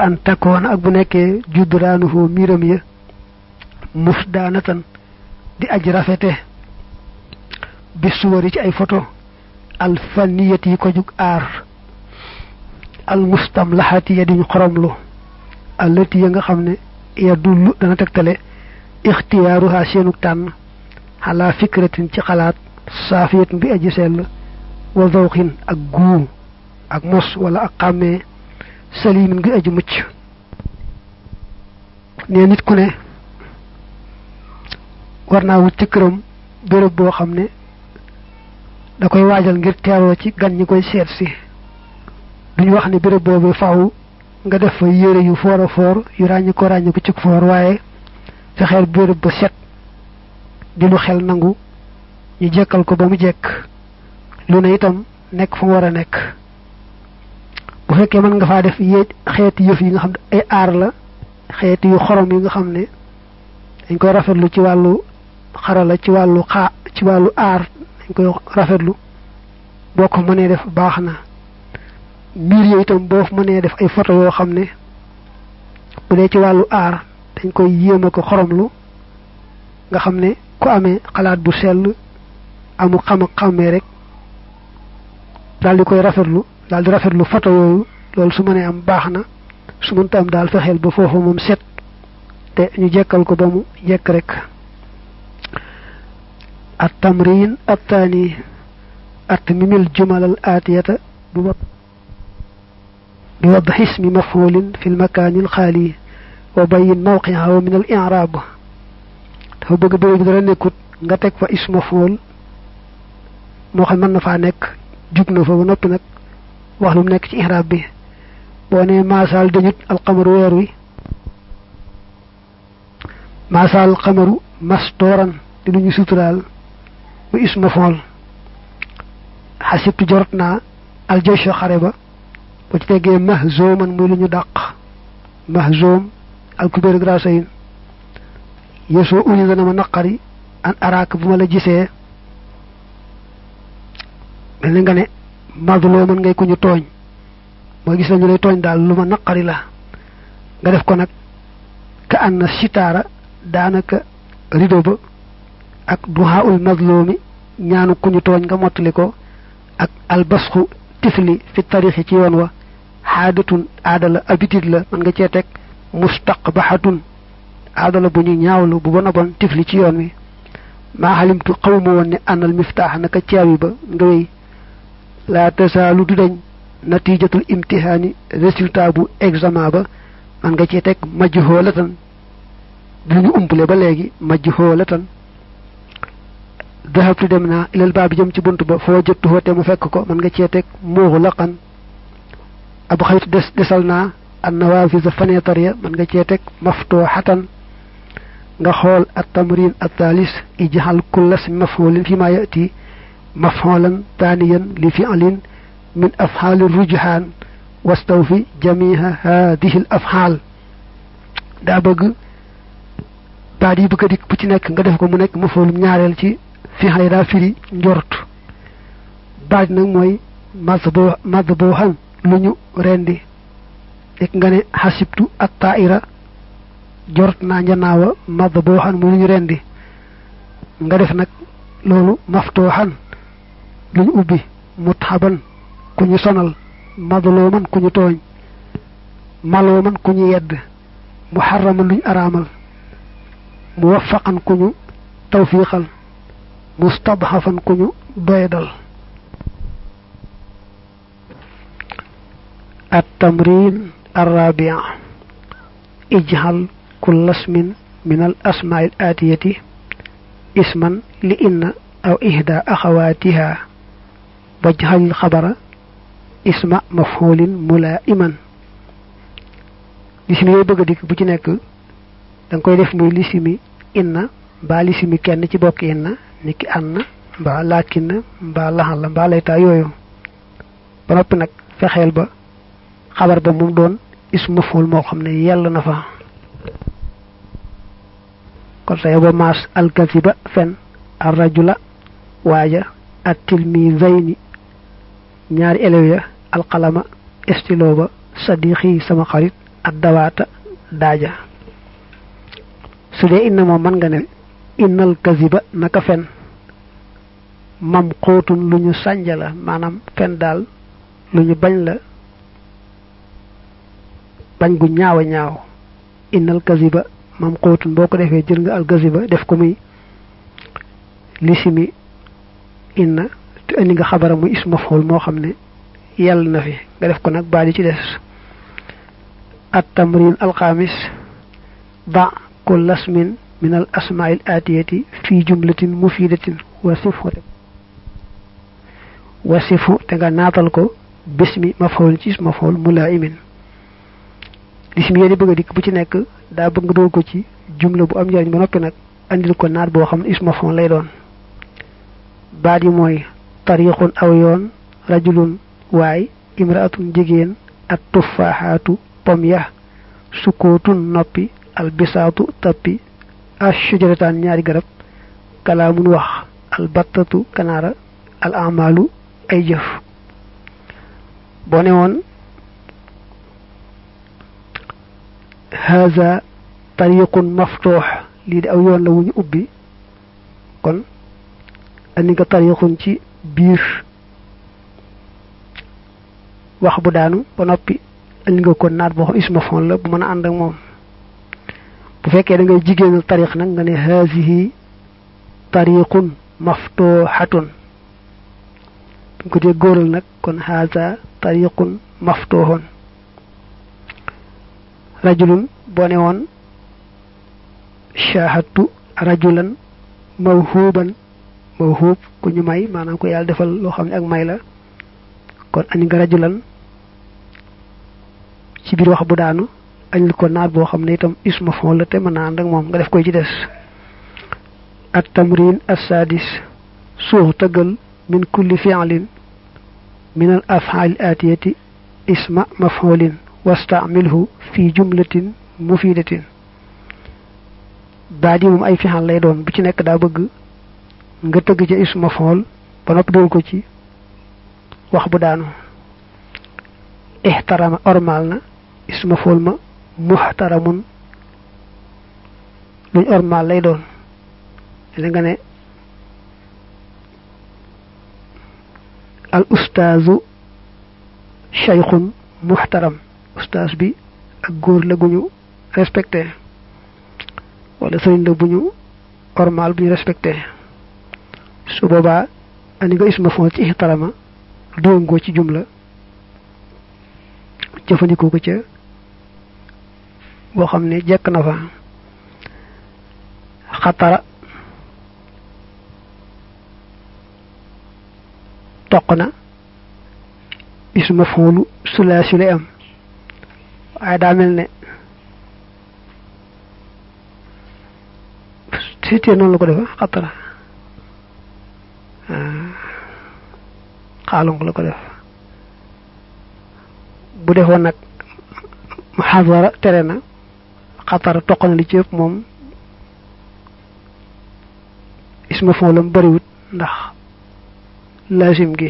an takkoon ak bu nekkee judraanuhu miiram ya muf daanatan di aj rafete bi suwari ci ay photo al faniyat yi ko jug aar al mustamlaxati ya diñ xoromlu allati ya nga xam ne ya dullu dana tegtale ixtiyaaruha seenu tànn xalaa fikratin ci xalaat saafiyatin bi aji sell wa zawxin ak guu ak mos wala ak xàmmee salimin gi aji mucc ne nit ku ne war naa wut ci këram béréb boo xam ne da koy waajal ngir teeroo ci gan ñi koy seet si duñu wax ne béréb boobu faaw nga def fa yére yu foor a foor yu ràññi ko ràññi ko ci foor waaye fexeel béréb ba set di lu xel nangu ñu jekkal ko ba mu jekk lu ne itam nekk fu mu war a nekk bu fekkee mën nga faa def yéej xeeti yëf yi nga xam ne ay aar la xeeti yu xorom yi nga xam ne dañ koy rafetlu ci wàllu xarala ci wàllu xaa ci wàllu aar dañ koy rafetlu boo ko mënee def baax na mbir yooyu itam boo mënee def ay photo yoo xam ne bu dee ci wàllu aar dañ koy yéem a ko xoromlu nga xam ne ku amee xalaat bu sell amul xam ak xàmmee rek daal di koy rafetlu daal di rafetlu photo yooyu loolu su mënee am baax na su mënta am daal fexeel ba foofu moom set te ñu jekkal ko ba mu jekk rek at tamrin attaani at mimil jumal al aatiyata bi wa bi wadx ismi mafulin fi lmakaani alxaali wa bayin mawqiha min al i'raab dafa bëgg béréb bi dara nekkut nga teg fa ism maful moo xam mën na faa nekk jug na fa ba noppi nag wax lu mu nekk ci i'raab bi boo nee maasaal dañut alxamaru weer wi maasaal xamaru mastooran di lu ñu suturaal bu isma fool xasibtu jorot naa aljasho xare ba ba ci teggee mahzooman muy lu ñu dàq mahzoom alkubeer grasayin yesoo uni dana ma naqari an araak bu ma la gisee mel ni nga ne madloo man ngay ku ñu tooñ mooy gis nañu lay tooñ daal lu ma naqari la nga def ko nag ka ànd na sitaara daanaka rido ba ak duhaaul mazlumi ñaanu ku ñu tooñ nga mottali ko ak albasxu tifli fi tarixi ci yoon wa xaadatun aadala habitude la mën nga cee teg mustaqbahatun aadala bu ñu ñaawlu bu bon a bon tifli ci yoon wi maa xalimtu xawma woon ne ànnal miftaax naka caawi ba nga wéy laa tasaalu du dañ natijatul imtihaani résultat bu examen ba man nga cee teg majj xoolatan du ñu umpale ba léegi majj xoolatan dahabtu dem naa ilal baa bi jëm ci bunt ba foo jëttu te mu fekk ko man nga cee teg muuxu laqan ab xaytu des desal naa an nawaafisa fenêtre ya man nga cee teg maftoo xatan nga xool at tamrin at thalis ijxal kullas mafulin fi ma yati mafxoolan taaniyan li fi'lin min afxaali rujhaan wastawfi jamiha hadihi al afxaal daa bëgg baat yi bëgg a dikk bu ci nekk nga def ko mu nekk mafoolum ñaareel ci fi'l daa firi njort baat nag mooy madbo madbohan lu ñu rendi nekk nga ne xasibtu at taira jort naa njanaawa madbohan muy lu ñu rendi nga def nag loolu maftooxan lu ñu ubbi mutxaban ku ñu sonal madlooman ku ñu tooñ malooman ku ñu yedd muharraman lu ñu araamal muwaffaqan ku ñu tawfiixal mustadxafan ku ñu doyadal التمرين الرابع اجعل كل اسم من الأسماء الآتية اسما لإن أو إحدى أخواتها واجعل الخبر اسم مفعول ملائما lisimi yooyu bëgg a dikk bu ci nekk da nga koy def muy lisimi inna mbaa lisimi kenn ci bokk inna niki anna mbaa laakin mbaa laxal la mbaa laytaa yooyu ba noppi nag fexeel ba xabar ba moom doon ismu maful moo xam ne yàlla na fa kon sa yoba maas alkasiba fen arrajula waaja at tilmizayni ñaari élèves ya alqalama estilo ba sadiqi sama xarit addawaata daaja su dee inna moom mën nga ne innal kaziba naka fen mam xóotun lu ñu sànja la maanaam fen daal lu ñu bañ la bañ gu ñaaw a ñaaw innal kaziba mam xóotun boo ko defee jël nga al kaziba def ko muy lisimi inna te indi nga xabara muy isma xool moo xam ne yàlla na fi nga def ko nag baa di ci des at tamrin alxamis ba kull asmin min al asmail atiyati fi jumlatin mufidatin wasifu wasifu te nga naatal ko bismi maf'ul ci isma maf'ul mulaimin lismi yéen bëgg a dikk bu ci nekk daa bëgg nga dool ko ci jumla bu am njariñ ba noppi nag andil ko naat boo xam ne isma maf'ul lay doon baat yi mooy tariqun aw yoon rajulun waay imraatun jigéen at tuffaaxaatu pom ya sukkootun noppi albisaatu tappi ashujarataan ñaari garab kalaamun wax albattatu kanaara al amalu ay jëf boo ne woon haza tariqun maftuux lii de aw yoon la wu ñu ubbi kon andi nga tariqun ci biir wax bu daanu ba noppi andi nga ko naat boo xam isma fon la bu mën a ànd ak moom bu fekkee da ngay jigéenal tariq nag nga ne haasihi tariqun maftuhatun bu ko dee góoral nag kon haasa tariqun maftuhun rajulun boo ne woon shahadtu rajulan mawhuban mawhub ku ñu may maanaam ko yàlla defal loo xam ne ak may la kon andi nga rajulan ci biir wax bu daanu añul ko naat boo xam ne itam isma fon la te mën naa ànd ak moom nga def koy ci des at tamrin assadis suux tëggal min kulli fi'lin min al af'al atiyati isma maf'ulin wastamilhu fi jumlatin mufidatin baat yi moom ay fi'al lay doon bu ci nekk daa bëgg nga tëgg ca isma maf'ul ba noppi doon ko ci wax bu daanu ihtarama ormal na isma maf'ul ma muhtaramun luñ ormal lay doon li nga ne al ustaazu shaykhun muhtaram ustaas bi ak góor la gu ñu respecté wala sëriñ la bu ñu ormal bu ñu respecté su boobaa ani nga isma fon ci ihtarama dóongoo ci jumla jëfandikoo ko ca boo xam ne jekk na fa xatara toq na isma foolu sulaasi lay am waaye daa mel ne siitee noonu la ko defa xatara xaalonk la ko def bu defoon nag xasara tere na xatara toq na li ci ëpp moom isma foolam bariwut ndax lazim gi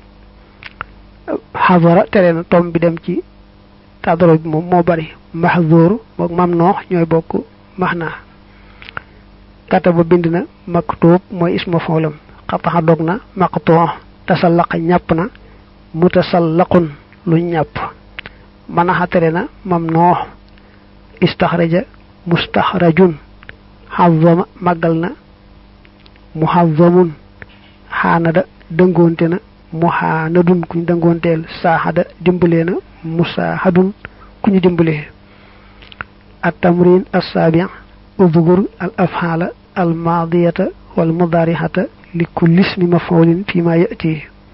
xadara tere na tom bi dem ci tadaro bi moom moo bari mahzur mook mam noox ñooy bokk maxnaa kataba bind na maktub mooy isma foolam xataxa dog na maqtoo tasallaqa ñàpp na mutasallaqun lu ñàpp manaxa tere na mam noox istaxraja mustaxrajun xazama màggal na muhazamun xaanada dëngoonte na muhaanadun kuñ dëngoonteel saaxada dimbalee na musaahadun ku ñu dimbalee at tamrin assaabi udgur al afxaala al maadiyata wal mudaarixata li kulli ismi maf'ulin fi ma yati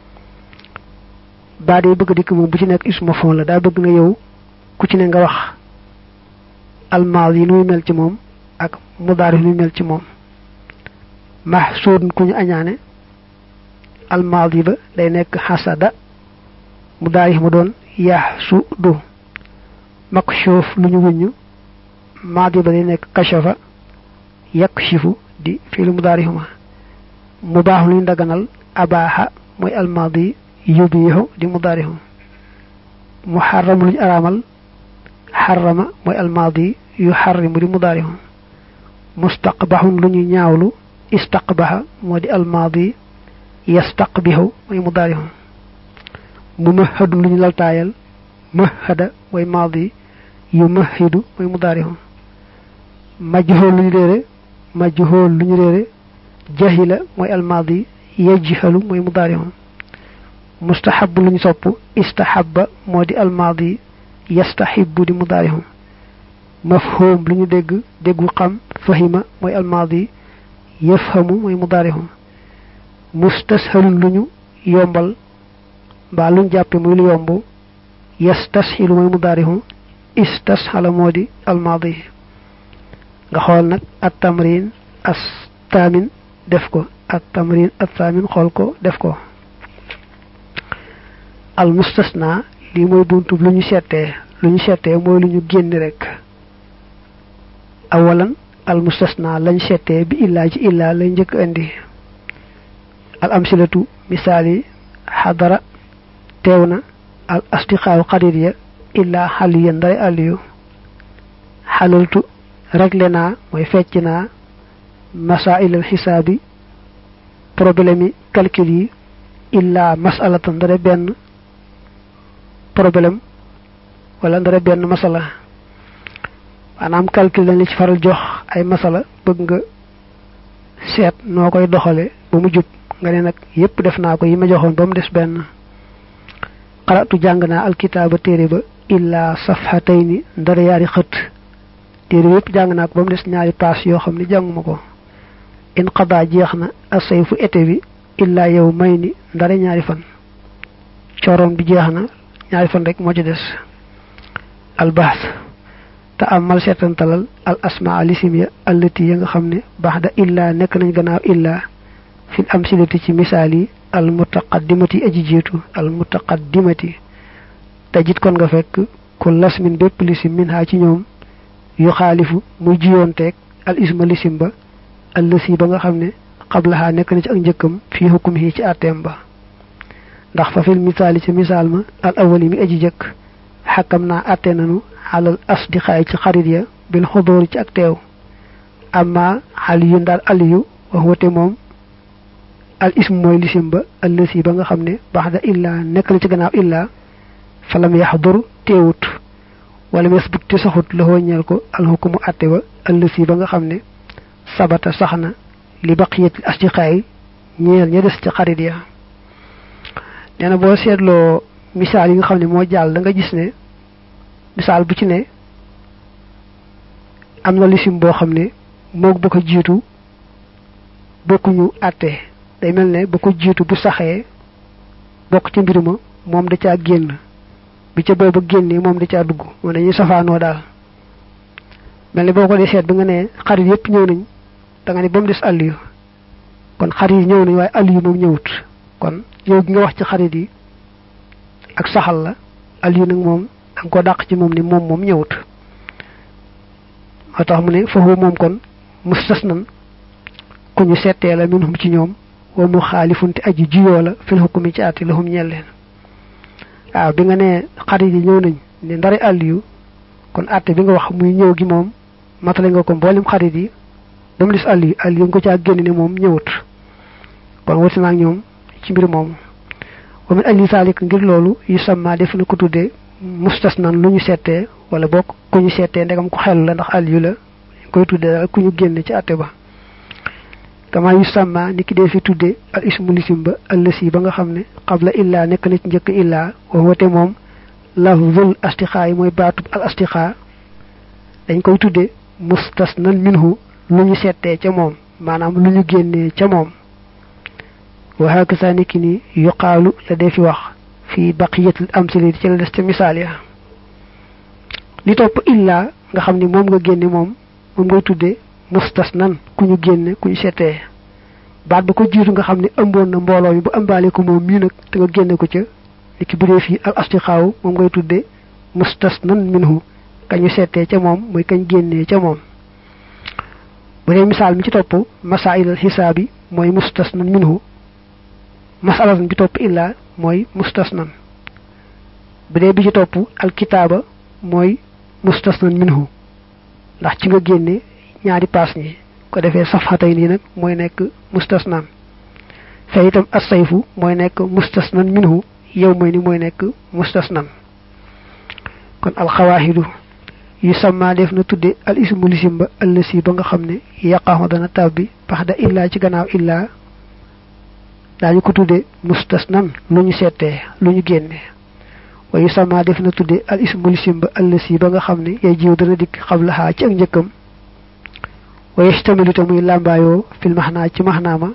baa dee bëgg dikk moom bu ci nekk ismu maf'ul la daa bëgg nga yow ku ci ne nga wax al maadi nuy mel ci moom ak mudaarix nuy mel ci moom mahsuudun ku ñu añaane almaadi ba day nekk xasada mu daarix mu doon yaxsudu makshuuf lu ñu wuññu maadi ba day nekk kashafa yakshifu di fiilu mu daarix ma mu baax lu ñu daganal abaaxa mooy almaadi yubiixu di mu daarixu muharram lu ñu araamal xarama mooy almaadi yu xarrimu di mudaarihu mustaqbaxun lu ñu ñaawlu istaqbaxa moo di almaadi yastaqbixu mooy mudaarihu mumahadun lu ñu laltaayal mahada mooy maadi yu mahidu mooy mudaarihu majhool lu ñu réere majhool lu ñu réere jahila mooy almaadi yajhalu mooy mudaarihu mustahabu lu ñu sopp istahabba moo di almaadi yastahibu di mudaarihu mafhum lu ñu dégg déggu xam fahima mooy almaadi yafhamu mooy mudaarihu mustashalun lu ñu yombal mbaa luñ jàppe muy lu yomb yastashilu mooy mudaarihu istashala moo di almaadi nga xool nag at tamrin as taamin def ko at tamrin at taamin xool ko def ko al mustasna lii mooy buntub lu ñu settee lu ñu settee mooy lu ñu génni rek awalan al mustasna lañ settee bi illaa ci illaa lay njëkk indi al amsilatu misaal yi xadara teew na al astiqaaw xarit ya illaa xaliya ndare aliyu xalaltu regle naa mooy fecc naa masailal xisaabi problème yi calcul yi illaa masalatan ndare benn problème wala ndare benn masala maanaam calcul dañ la ci faral jox ay masala bëgg nga seet noo koy doxale ba mu jub nga ne nag yépp def naa ko yi ma joxoon ba mu des benn xaratu jàng naa alkitaaba téere ba illaa safhatayni ndara yaari xët téere yépp jàng naa ko ba mu des ñaari paas yoo xam ne jànguma ko in xadaa jeex na asay fu été bi illaa yow may ni ndara ñaari fan cooroon bi jeex na ñaari fan rek moo ci des albaas te amal seetantalal al asmaa lisim ya allati ya nga xam ne baax da illaa nekk nañ gannaaw illaa fil amsilati ci misaal yi al mutaqaddimati aji jiitu al mutaqaddimati te jit kon nga fekk ku lasmin bépp lisim min haa ci ñoom yu xaalifu muy jiyoonteeg al isma lisim ba allësi ba nga xam ne xablaxaa nekk na ci ak njëkkam fii hukum yi ci àtteem ba ndax fa fil misaali ci misaal ma al awali mi aji jëkk xakkam naa àtte nanu xalal asdiqaay ci xarit ya bil xudóori ci ak teew amma aliyu ndaal aliyu wax wate moom al ism mooy lisim ba allësi ba nga xam ne baax da illaa nekk na ci gannaaw illaa falam yaxdur teewut wala mes but te saxut la ñeel ko alxukumu àtte ba allësi ba nga xam ne sabata sax na li baqiyatil asdiqaay ñeel ña des ci xarit ya nee na boo seetloo misaal yi nga xam ne moo jàll da nga gis ne misaal bu ci ne am na lisim boo xam ne moog ba ko jiitu bokkuñu àtte day mel ne ba ko jiitu bu saxee bokk ci mbir ma moom da caa génn bi ca booba génnee moom da caa dugg moo dañuy safaanoo daal mel ne boo ko dee seet bi nga ne xarit yépp ñëw nañ da nga ne ba mu des àll yu kon xarit yi ñëw nañ waaye àll yu moom ñëwut kon yow gi nga wax ci xarit yi ak saxal la àll yu nag moom da nga ko dàq ci moom ni moom moom ñëwut moo tax mu ne foofu moom kon mustasnan ku ñu settee la minhum ci ñoom wa mu xaalifunte aji juyoo la fil hukmi ci àtte lahum ñeel leen waaw bi nga ne xarit yi ñëw nañ ne ndari àll yu kon àtte bi nga wax muy ñëw gi moom matale nga ko mboolem xarit yi ba mu des àll yu àll yu nga ko caa génn ne moom ñëwut kon wati naa ak ñoom ci mbir moomu wa min ajli salik ngir loolu yu samma def na ko tuddee mustasnan lu ñu settee wala bokk ku ñu settee ndegam ko xel la ndax àll yu la koy tuddee daal ku ñu génn ci àtte ba kama yu sàmma ni ki dee fi tudde al ismu lisim ba allësi ba nga xam ne xabla illaa nekk na ci njëkk illaa wa wate moom lafzul astiqaa yi mooy baatub al astiqaa dañ koy tudde mustasnan minhu lu ñu settee ca moom maanaam lu ñu génnee ca moom wa hakaza niki ni yuqaalu la dee fi wax fi baqiyatil amsilati ci la des ca misaal ya li topp illaa nga xam ni moom nga génne moom moom ngay tudde mustasnan ku ñu génne ku ñu seetee baat ba ko jiitu nga xam ne ëmboon na mbooloo mi bu ëmbaale ko moom mii nag te nga génne ko ca li ki bu dee fii al astixaaw moom ngay tudde mustasnan minhu kañu seetee ca moom muy kañ génnee ca moom bu dee misaal mi ci topp masailal xisaabi mooy mustasnan minhu masalatan bi topp illaa mooy mustasnan bu dee bi ci topp alkitaaba mooy mustasnan minhu ndax ci nga génne ñaari paas ñi ko defee safxatay nii nag mooy nekk mustasnan fee itam assayfu mooy nekk mustasnan minhu yow mooy ni mooy nekk mustasnan kon alxawaaxidu yu sama def na tudde al ismu lisim ba ëllësi ba nga xam ne yaqaxu dana tabbi pax da illaa ci gannaaw illaa daañu ko tudde mustasnan lu ñu seetee lu ñu génne wa yu sama def na tudde al ismu lisim ba ëllësi ba nga xam ne yay jiw dana dikk xablaxaa ci ak njëkkam wa yastamilu te muy làmbaayoo fil maxnaa ci maxnaama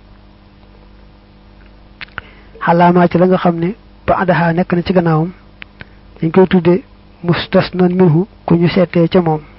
xalaamaa ci la nga xam ne ba adaxaa nekk na ci gannaawam dañ koy tudde mustasnan minhu ku ñu seetee ca moom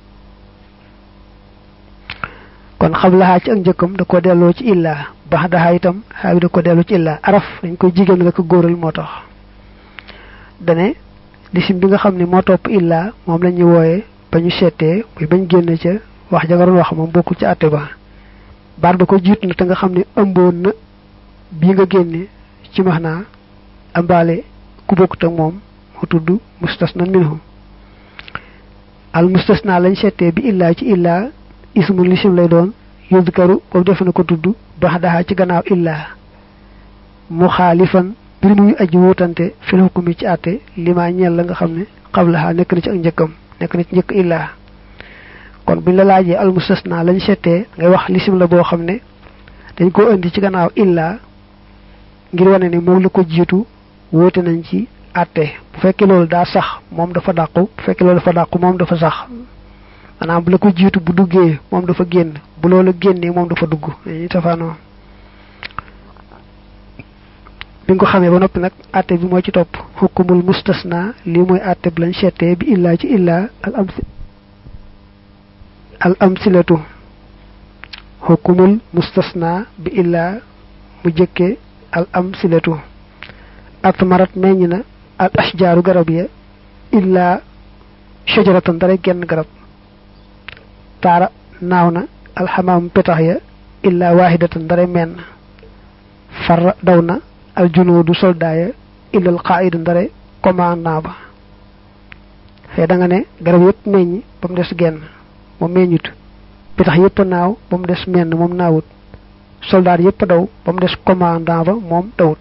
kon xablaxaa ci ak njëkkam da ko delloo ci illaa bax daxaa itam xaa bi da ko delloo ci illaa araf dañ koy jigéen la ko góoral moo tax dane lisim bi nga xam ne moo topp illaa moom la ñuy wooye ba ñu seetee muy bañ génn ca wax ja nga doon wax moom bokkul ci àtte ba baat ba ko jiitu na te nga xam ne ëmboon na bii nga génne ci max naa ambaale ku bokkut ak moom moo tudd mustasnan minhu al mustasna lañ seetee bi illaa ci illaa ismu lisim lay doon yuzkaru boobu def na ko tudd bax daxaa ci gannaaw illaa mu xaalifan bir muy aji wutante fil hukmi ci àtte limaa ñeel la nga xam ne xablaxaa nekk na ci ak njëkkam nekk na ci njëkk illaa kon buñ la laajee al mustasna lañ seetee ngay wax lisim la boo xam ne dañ koo indi ci gannaaw illaa ngir wane ne moom la ko jiitu wóote nañ ci àtte bu fekkee loolu daa sax moom dafa dàqu bu fekkee loolu dafa dàqu moom dafa sax maanaam bu la ko jiitu bu duggee moom dafa génn bu loolu génnee moom dafa dugg dañuy tafaanoo bi nga ko xamee ba noppi nag àtte bi moo ci topp xukkumul mustasna lii mooy àtte bi lañ seetee bi illaa ci illaa al am al amsilatu xukkumul mustasna bi illaa mu jëkke al amsilatu atmarat meññ na al ashjaaru garab ya illaa shajaratan dara genn garab taara naaw na alxamaam petax ya illaa waahidatan dara menn farra daw na al junuudu soldaaya illal qaaidu ndare commandant ba fee da nga ne garab yépp meññ ba mu des genn moom meññut petax yépp naaw ba mu des menn moom naawut soldaar yépp daw ba mu des commandant ba moom dawut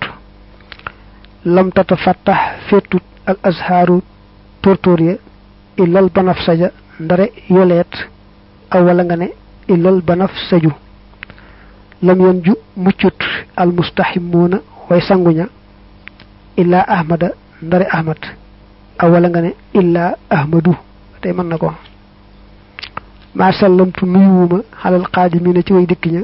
lam tata fattax féetut al azhaaru tóortóor ya illal banaf saja ndare yoleet aw wala nga ne illal banaf saju lam yon ju muccut al mustaximuuna way sanguña illaa ahmada ndare ahmad aw wala nga ne illaa ahmadu tey mën na ko maa sallamtu nuyuwuma xalal xaadimina ci way dikk ña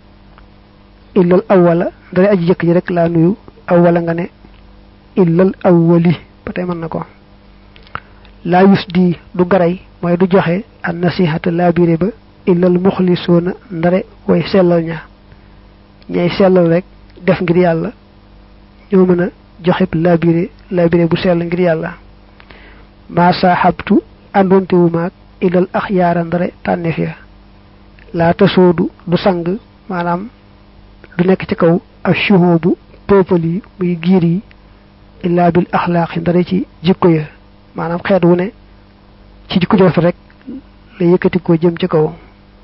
illal awwala ndare aji jëkk ji rek laa nuyu aw wala nga ne illal awwali ba tey mën na ko laa yus di du garay mooy du joxe an nasihata laabire ba illal muxlisuuna ndare way sellal ña ñay sellal rek def ngir yàlla ñoo mën a joxe laabire laabire bu sell ngir yàlla maa saaxabtu àndoonte wu maag illal axyaara ndare tànneef ya laa tasoodu du sang maanaam du nekk ci kaw ak chuhon bu peuple yi muy giir yi illaa bil axlaaqi ndare ci jikko ya maanaam xeet wu ne ci jikko joof rek la yëkkati ko jëm ci kaw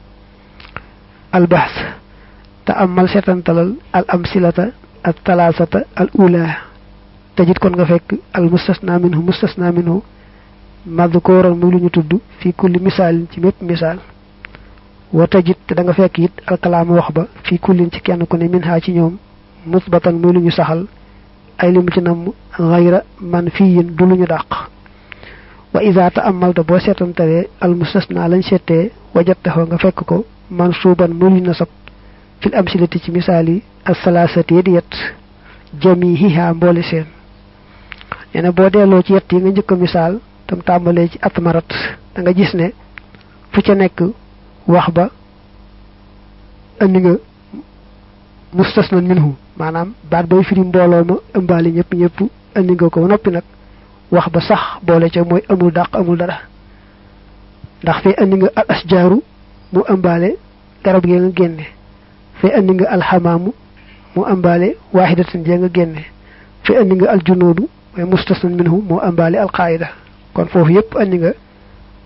albahs te amal seetantalal al amsilata al talaasata al ula tajit kon nga fekk al mustasna minhu mustasna minhu madkooran muy lu ñu tudd fi kulli misaalin ci mépp misaal wa tajit te da nga fekk it al kalaama wax ba fi kullin ci kenn ku ne min haa ci ñoom musbatan muy lu ñu saxal ay li mu ci namm xayra man fiyin du lu ñu dàq wa ida ta amalta boo seetantalee al mustasna lañ seetee wajattaxoo nga fekk ko mansuuban muy lu ñu nasab fil amsilati ci misaal yi asalaasati di yet jamihiha mboole seen nee na boo delloo ci yett yi nga njëkk a misaal tam tàmbalee ci atmarat da nga gis ne fu ca nekk wax ba andi nga mustasnan minhu maanaam baat bay firi mbooloo ma ëmbaali ñëpp ñëpp andi nga ko ba noppi nag wax ba sax boole ca mooy amul dàq amul dara ndax fee andi nga al asjaaru mu ëmbaale garab gee nga génne fee andi nga alxamaamu mu ëmbaale waahidatan jee nga génne fee andi nga aljunoodu mooy mustasnan minhu moo ëmbaale alqaayida kon foofu yëpp andi nga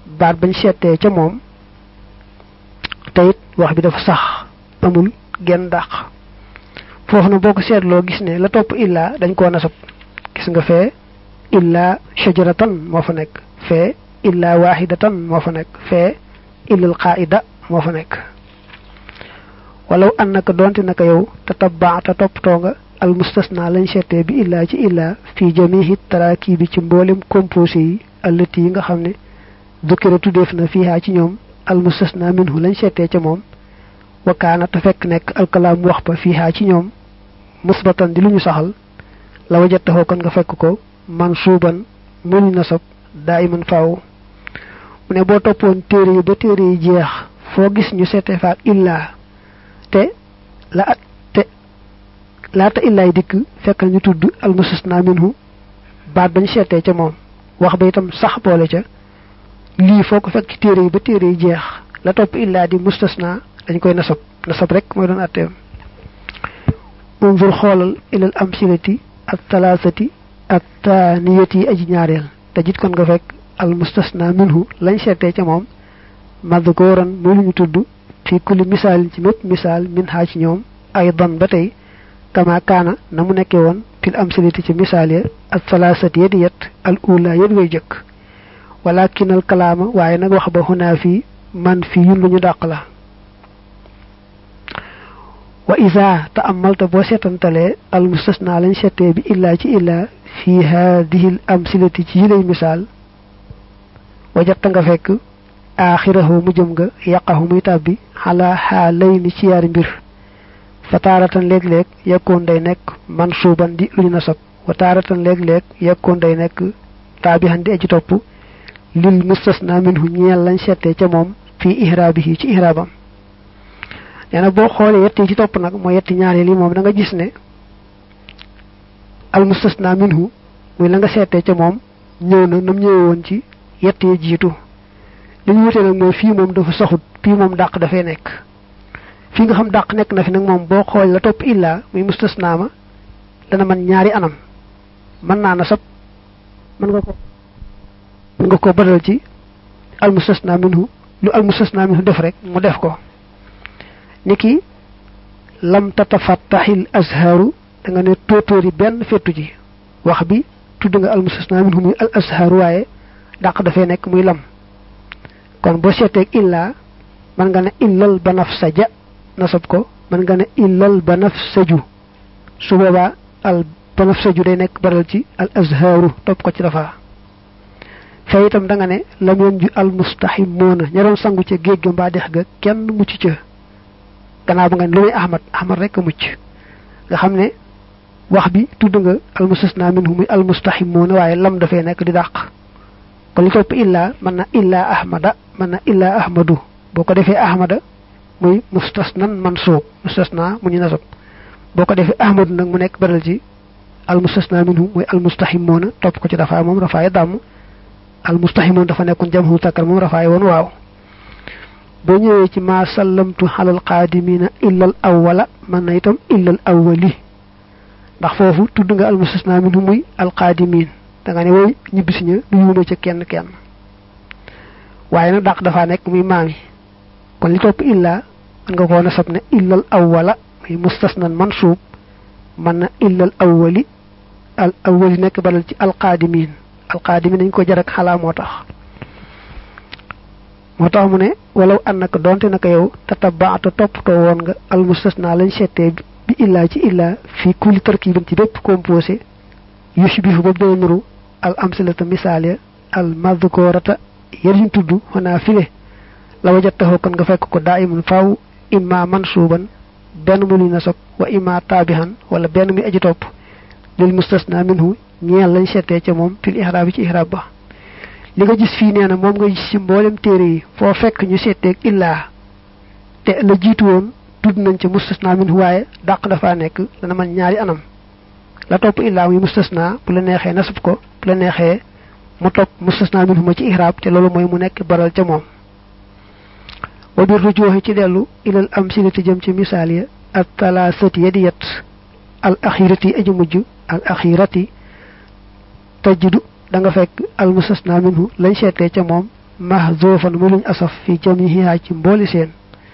baat bañ seetee ca moom te it wax bi dafa sax amul genn dàq foofu na boo ko seetloo gis ne la topp illaa dañ koo nasab gis nga fee illaa shajaratan moo fa nekk fee illaa waahidatan moo fa nekk fee illal qaida moo fa nekk walaw annaka donte naka yow te tabbaata toppatoo nga al mustasna lañ seetee bi illaa ci illaa fii jamihi taraaki bi ci mboolem composé yi allati yi nga xam ne dukkira tuddeef na fiihaa ci ñoom al mustasna minhu lañ seetee ca moom wakaana te fekk nekk alkalaam wax ba fiihaa ci ñoom musbatan di lu ñu saxal la wajattaxoo kon nga fekk ko mansuuban mu ñu nasab daa iman faaw mu ne boo toppoon téere yi ba téere yi jeex foo gis ñu seete faak illaa te la te laata illaay dikk fekkal ñu tudd almustasna minhu baat bañ seetee ca moom wax ba itam sax boole ca lii foo ko fekk ci téere yi ba téere yi jeex la topp illaa di mustasna dañ koy nasab nasab rek mooy doon atteem unzur xoolal ilal amsilati ak talaasati ak taaniyati aji ñaareel te jit kon nga fekk al mustasna minhu lañ seetee ca moom madhkuran muy lu ñu tudd fi kulli misaalin ci mépp misaal min xaa ci ñoom ay don ba tey kama kaana na mu nekkee woon fil amsilati ci misaal ya ak talaasati ya di yet al ula yet way jëkk walakin al kalaama waaye nag wax ba xunaa fii man fii yun lu ñu dàq la wa isa te amalta boo seetantalee al mustasna lañ seetee bi illaa ci illaa fi haadihi l amsilati ci yilay misaal wajatta nga fekk aaxirahu mu jëm nga yàqahu muy tàbbi xalaa xaalay ni ci yaari mbir fa taaratan léeg-léeg yekkoon day nekk mansuuban di lu ñu nasab wa taaratan léeg-léeg yekkoon day nekk taabihan di aji topp lil mustasna minhu ñeel lañ seetee ca moom fii ihraabihi ci ihraabam nee na boo xoolee yett yi ci topp nag mooy yetti ñaareel yi moom da nga gis ne al mustasna minhu muy la nga seetee ca moom ñëw na nam ñëwee woon ci yett yi jiitu li ñu wutee nag mooy fii moom dafa saxut fii moom dàq dafay nekk fii nga xam dàq nekk na fi nag moom boo xool la topp illaa muy mustasna ma dana man ñaari anam mën naa nasab mën nga ko mën nga ko badal ci al mustasna minhu lu al mustasna minhu def rek mu def ko niki lam tatafattaxil azharu da nga ne tóotóori benn fettu ji wax bi tudd nga al mustasna minhu muy al azharu waaye dàq dafay nekk muy lam kon boo seeteeg illaa mën nga ne illal ba naf sa ja nasab ko mën nga ne illal ba naf saju su boobaa al ba naf saju day nekk baral ci al azharu topp ko ci dafa fee itam da nga ne lam yoon ju al mustahimoona ña doon sangu ca géej ga mbaa dex ga kenn mucc ca gannaaw ba nga ne lu muy ahmad ahmad rek a mucc nga xam ne wax bi tudd nga al mustasna minhu muy al mustahimoona waaye lam dafay nekk di dàq kon li topp illaa mën na illaa ahmada mën na illaa ahmadu boo ko defee ahmada muy mustasnan mansuub mustasna mu ñu nasab boo ko defee ahmadu nag mu nekk baral ci al mustasna minhu muy al mustahimoona topp ko ci dafa moom rafaay dàmm al mustahimoon dafa nekkoon jamhu takkar moom rafaay woon waaw boo ñëwee ci ma sallamtu xalal qaadimina illal awwala mën na itam illal awwali ndax foofu tudd nga al mustasna minhu muy al qaadimin da nga ne woy ñibbisi ña du yuuma ca kenn kenn waaye nag dàq dafa nekk muy maami kon li topp illaa mën nga koo nasab ne illal awwala muy mustasnan mansuub mën na illal awwali al awwali nekk balal ci al qaadimin al qaadimin dañ ko jar ak xalaa moo tax moo tax mu ne walaw an naka donte naka yow tatabaata toppatoo woon nga al mustasna lañ seetee bi illaa ci illaa fii kulli tarkibin ci bépp composé yushbihu boobu dana nuru al amsilata misaal ya al madhkurata yar tudd xanaa file la wajattaxoo kon nga fekk ko daa imun faaw imma mansuuban benn mu luy nasab wa imma taabihan wala benn muy aji topp lil mustasna minhu ñeel lañ seetee ca moom fil ihraab ci ihraab ba li nga gis fii nee na moom nga gis ci mboolem téere yi foo fekk ñu seeteeg illaa te la jiitu woon tudd nañ ca mustasna minhu waaye dàq dafa nekk dana man ñaari anam la topp illaa muy mustasna bu la neexee nasab ko bu la neexee mu topp mustasna minhu ma ci ihraab te loolu mooy mu nekk baral ca moom wa bir rujuuxi ci dellu ilal amsilati jëm ci misaal ya al talaasati ya di yet al axirati aji mujj al axirati tajidu da nga fekk al mustasna minhu lañ seetee ca moom mahzufan mu luñ asaf fi jamihiha ci mbooli seen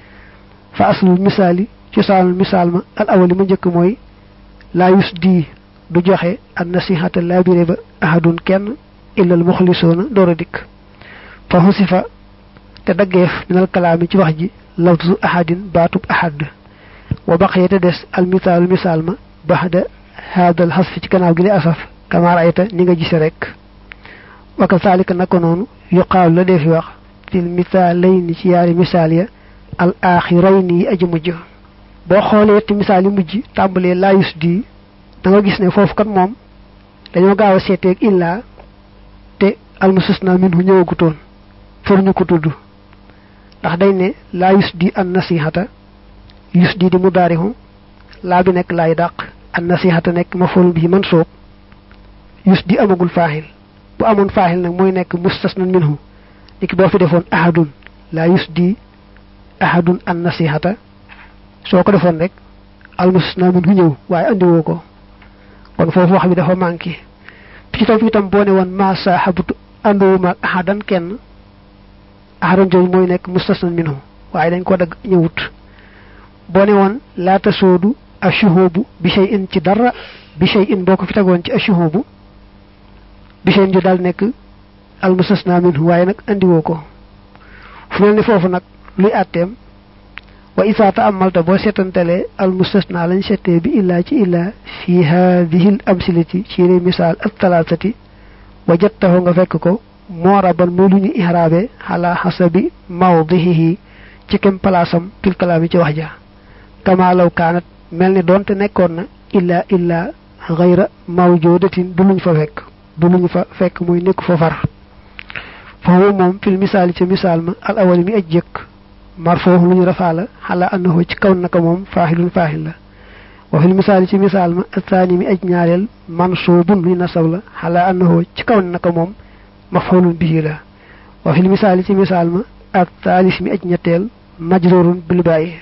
fa aslul misaali cosaanul misaal ma al awali ma njëkk mooy laa yus di du joxe an nasihata labiré ba ahadun kenn illal muxlisoona door a dikk fa xusifa te daggeef minal kalaami ci wax ji lafzu ahadin baatub ahad wa baqiya te des al misaalul misaal ma baxda haadal xasfi ci gannaaw gi li asaf kama raayta ni nga gise rek wa kazalika naka noonu yuqaalu la dee fi wax fil misaalayni ci yaari misaal ya al axirayni yi aji mujj boo xoolee yetti misaal yi mujj tàmbalee laayus di da nga gis ne foofu kat moom dañoo gaaw a seeteeg illaa te almustasna minhu ñëwagutoon for ñu ko tudd ndax day ne laa yus di an nasihata yus di di mudaarihu laa bi nekk laay dàq an nasihata nekk mafool bi man soob yus di amagul faaxil bu amoon faaxil nag mooy nekk mustasna minhu niki boo fi defoon ahadun laa yus di ahadun an nasihata soo ko defoon rek almustasna minhu ñëw waaye andiwoo ko kon foofu wax bi dafa manqué ci topp itam boo ne woon ma saaxabtu ànduwuma ak ahadan kenn ahadan jooju mooy nekk mustasnan minhu waaye dañ ko dagg ñëwut boo ne woon laata soodu ashuhubu bi shay in ci dara bi shay in boo ko fi tegoon ci ashuhubu bi shay in ju daal nekk al mustasna minhu waaye nag andiwoo ko fu mel ni foofu nag luy àtteem wa isa taamalta boo seetantalee al mustasna lañ settee bi illaa ci illaa fi hadihi l amsilati ci yére misaal ak talaatati wajattahu nga fekk ko mooraban muy lu ñu ihraabe ala xasabi mawdihihi ci kem palaasam fil kalaami ci wax ja kama law kaanat mel ni doonte nekkoon na illaa illaa xayra mawjudatin du luñ fa fekk du luñ fa fekk muy nekk fa far foofu moom fil misaali ci misaal ma al awali mi aj jëkk marfoohu lu ñu rafaa la xala annahu ci kaw naka moom faaxilun faaxil la wa fil misaali ci misaal ma asaani mi aj ñaareel mansuubun lu ñu nasab la xala annahu ci kaw naka moom mafxulun bihi la wa fil misaali ci misaal ma ak taalis mi aj ñetteel majrurun bil bàyyi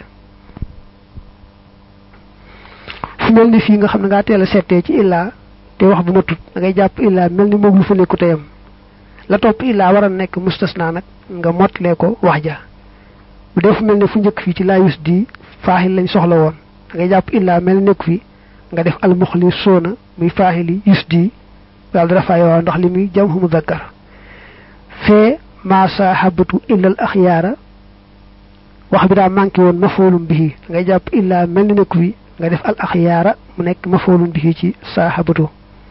fu mel ni fii nga xam ne ngaa teel a settee ci illaa te wax bu ma tut da ngay jàpp illaa mel ni moom lu fa nekku teyam la topp illaa war a nekk mustasna nag nga motlee ko wax ja bu dee fu mel ne fu njëkk fii ci laa yus di faaxil lañ soxla woon da ngay jàpp illaa mel ni nekku fi nga def almuxli soona muy faaxili yus di daal dara fay waaw ndax li muy jam mu zakkar fee maa saahabatu illal axyaara wax bi daa manqué woon mafoolum bihi da ngay jàpp illaa mel ni nekku fi nga def al axyaara mu nekk mafoolum bihi ci saahabatu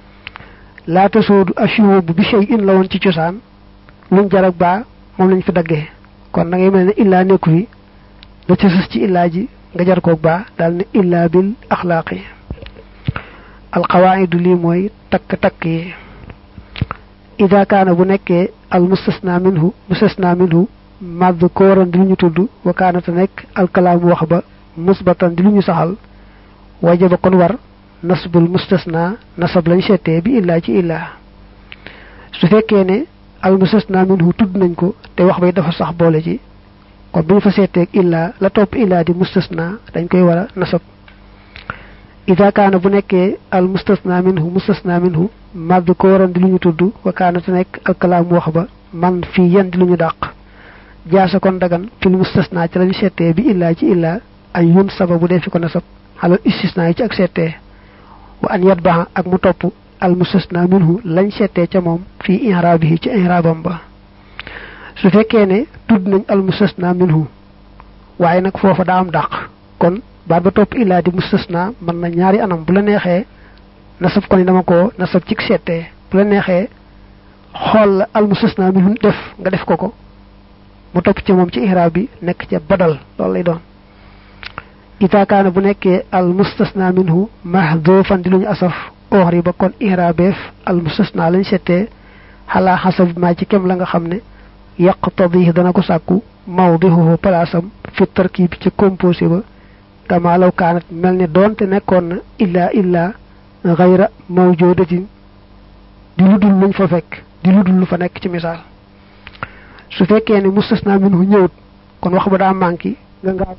laata soodu ashuhu bu bi shay in la woon ci cosaan luñ jarag baa moom lañ fi daggee kon da ngay mel ne illaa nekku fi la ci sës ci illaa ji nga jar koog baa daal ne illaa bil axlaaqi alqawaidu lii mooy takk-takk yi ida kaana bu nekkee al mustasna minhu mustasna minhu madd kooran di lu ñu tudd wa kaanata nekk alkalaamu wax ba musbatan di lu ñu saxal wajaba kon war nasbul mustasna nasab lañ seetee bi illaa ci illaa su fekkee ne al mustasna minhu tudd nañ ko te wax bay dafa sax boole ci kon bu ñu fa seeteeg illaa la topp illaa di mustasna dañ koy war a nasab ida kaana bu nekkee al mustasna minhu mustasna minhu madd ko waran di lu ñu tudd wa kaana te nekk alkalaam wax ba man fii yan di lu ñu dàq jaasa kon dagan fil mustasna ci lañu seetee bi illaa ci illaa ay yun saba bu dee fi ko nasab xalal istisna yi ci ak seetee wa an yat baxa ak mu topp al mustasna minhu lañ seetee ca moom fii inraabihi ci inraabam ba su fekkee ne tudd nañ al mustasna minhu waaye nag foofa daa am dàq kon baat ba topp illaa di mustasna mën na ñaari anam bu la neexee nasab ko ni dama ko nasab ci seetee bu la neexee xool la al mustasna minhu def nga def ko ko mu topp ci moom ci ihraab bi nekk ca badal loolu lay doon ita kaana bu nekkee al mustasna minhu mahdufan di lu ñu asaf oxri ba kon ihrabeef al mustasna lañ seetee xalaa xasab maa ci kem la nga xam ne yaqtadi dana ko sàkku mawdihuhu palaasam fi tarkib ci composé ba kama law kaanat mel ne doonte nekkoon na illaa illaa xayra mawjudatin di lu dul luñ fa fekk di lu dul lu fa nekk ci misaal su fekkee ne mustasna minhu ñëwut kon wax ba daa manqué nga ngaaw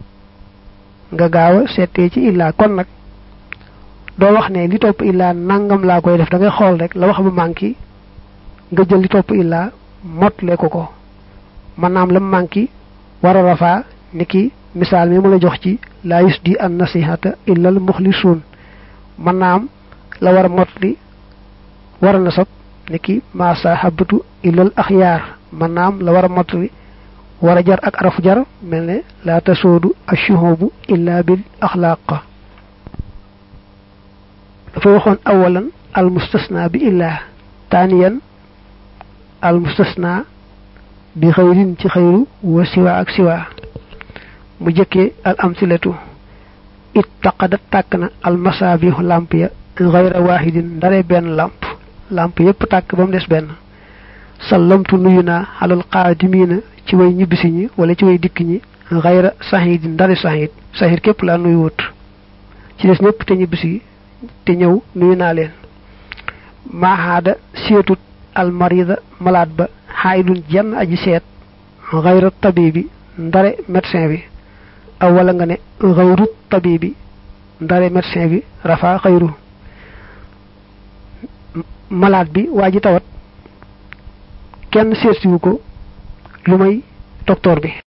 nga gaaw a seetee ci illaa kon nag doo wax ne li topp illaa nangam laa koy def da ngay xool rek la wax ba manqué nga jël li topp illaa motle ko ko man naam lam manki war a rafaa ni ki misaal mi mu la jox ci laa yusdi an nasihata illa al muxlisuun man naam la war a motli war a nasab ni ki ma sahabatu illa al axyaar man naam la war a motli war a jar ak arafu jar mel ne laa tasoodu ashuhubu illa bil axlaaq dafa waxoon awalan al mustasna bi illaa taaniyan al mustasna bi xayrin ci xayru wa siwa ak siwa mu jëkkee al amsilatu it taqadat tàkk na al masaabihu lamp ya xayra waahidin ndare benn lamp lamp yépp tàkk ba mu des benn sallamtu nuyu naa xalal qaadimiina ci way ñibbisi ñi wala ci way dikk ñi xayra sahidin ndare sahid sahid képp laa nuyu wut ci des ñëpp te ñibbisi te ñëw nuyu naa leen maaxaada seetut almarida malaat ba xaayidun jenn aji seet xayra tabibi ndare médecin bi aw wala nga ne xayru tabibi ndare médecin bi rafa xayru malaat bi waa ji tawat kenn seetsiwu ko lu may docteur bi